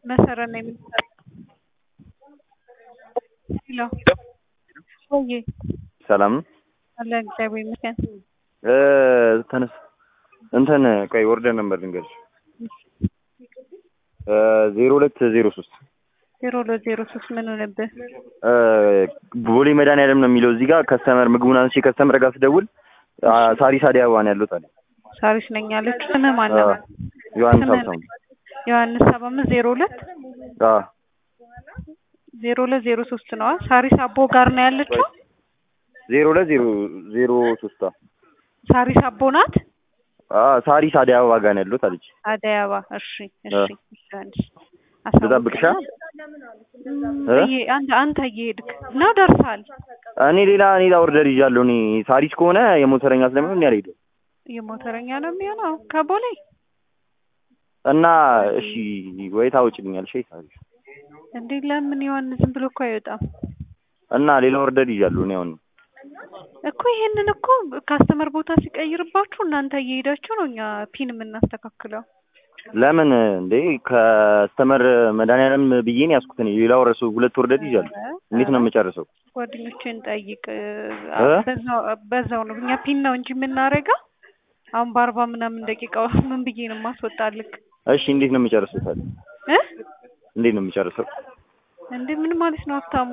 መሰረት ነው የምትሰራው? ሄሎ ወይ ሰላም ነው አለ እግዚአብሔር ይመስገን። እ ተነስ እንትን ቆይ ወርደን ነበር ልንገርሽ እ ዜሮ ሁለት ዜሮ ሶስት ዜሮ ሁለት ዜሮ ሶስት ምን ሆነብህ? እ ቦሌ መድኃኒዓለም ነው የሚለው እዚህ ጋር ከስተመር ምግቡን አንስቼ ከስተመር ጋር ስደውል አ፣ ሳሪስ አዲስ አበባ ነው ያሉት አለ ሳሪስ ነኝ አለች። ስምህ ማን ነው? ዮሐንስ ስምህ ሀብታሙ ዮሐንስ ሰባ አምስት ዜሮ ሁለት አ ዜሮ ሁለት ዜሮ ሶስት ነዋ። ሳሪስ አቦ ጋር ነው ያለችው። ዜሮ ሁለት ዜሮ ዜሮ ሶስት አ ሳሪስ አቦ ናት። አ ሳሪስ አዲስ አበባ ጋር ነው ያሉት አለች። አደይ አበባ። እሺ እሺ አ። ዮሐንስ ልጠብቅሻ እ? እየ- አንተ አንተ እየሄድክ ነው ደርሰሃል። እኔ ሌላ ሌላ ኦርደር ይዣለሁ። እኔ ሳሪስ ከሆነ የሞተረኛ ስለሚሆን እኔ አልሄድም የሞተረኛ ነው የሚሆነው ከቦሌ እና እሺ ወይ ታውጭልኛለሽ ወይ ሳሪስ እንዴ ለምን ዮሐንስ ዝም ብሎ እኮ አይወጣም እና ሌላ ኦርደር ይዣለሁ እኔ አሁን እኮ ይሄንን እኮ ካስተመር ቦታ ሲቀይርባችሁ እናንተ እየሄዳችሁ ነው እኛ ፒን የምናስተካክለው። ለምን እንዴ ከስተመር መድኃኒዓለም ብዬ ነው ያዝኩት። እኔ ሌላ ወረሱ ሁለት ኦርደር ይዣለሁ። እንዴት ነው የምጨርሰው? ጓደኞችን ጠይቅ። እ? በዛው በዛው ነው እኛ ፒን ነው እንጂ የምናደርገው። አሁን በአርባ ምናምን ደቂቃ ምን ብዬ ነው የማስወጣልክ? እሺ እንዴት ነው የምጨርሰው ታዲያ? እ? እንዴት ነው የምጨርሰው? እንዴ ምን ማለት ነው ሀብታሙ?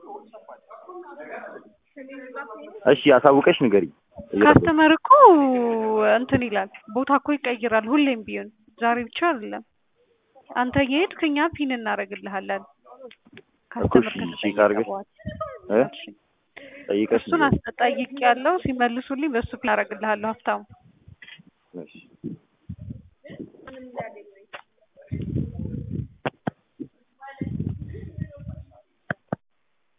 እሺ አሳውቀሽ ንገሪኝ። እየጠበቅኩ ካስተመር እኮ እንትን ይላል ቦታ እኮ ይቀይራል ሁሌም ቢሆን ዛሬ ብቻ አይደለም። አንተ እየሄድክ እኛ ፒን እናደርግልሃለን። ካስተመር እሺ፣ ከተጠየቀ ካርገሽ በኋላ እ? እሺ። ጠይቀሽ እሱን ንገሪኝ። አስጠይቅ ያለው ሲመልሱልኝ በሱ ፒን አደርግልሃለሁ ሀብታሙ። እሺ